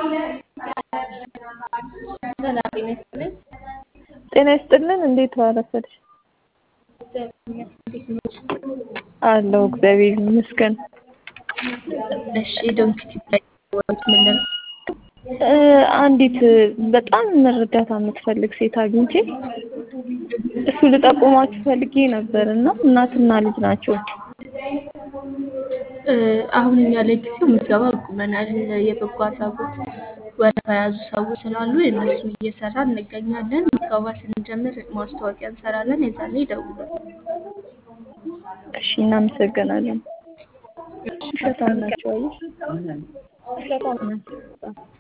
ሰላም ጤና ይስጥልኝ። ጤና ይስጥልን። እንዴት ዋላችሁ? አለሁ እግዚአብሔር ይመስገን። እሺ ዶንኪቲ ላይ ምንድን እ አንዲት በጣም እርዳታ የምትፈልግ ሴት አግኝቼ እሱ ልጠቁማችሁ ፈልጌ ነበር እና እናትና ልጅ ናቸው። እ አሁን እኛ ለጊዜው ምዝገባ አቁመናል። የበጎ አድራጎት ወረፋ የያዙ ሰዎች ስላሉ የእነሱን እየሰራን እንገኛለን። ምዝገባ ስንጀምር ማስታወቂያ እንሰራለን። የዛኔ ይደውሉ። እሺ እናመሰግናለን። ውሸታም ናቸው አየሽ፣ ውሸታም ናቸው።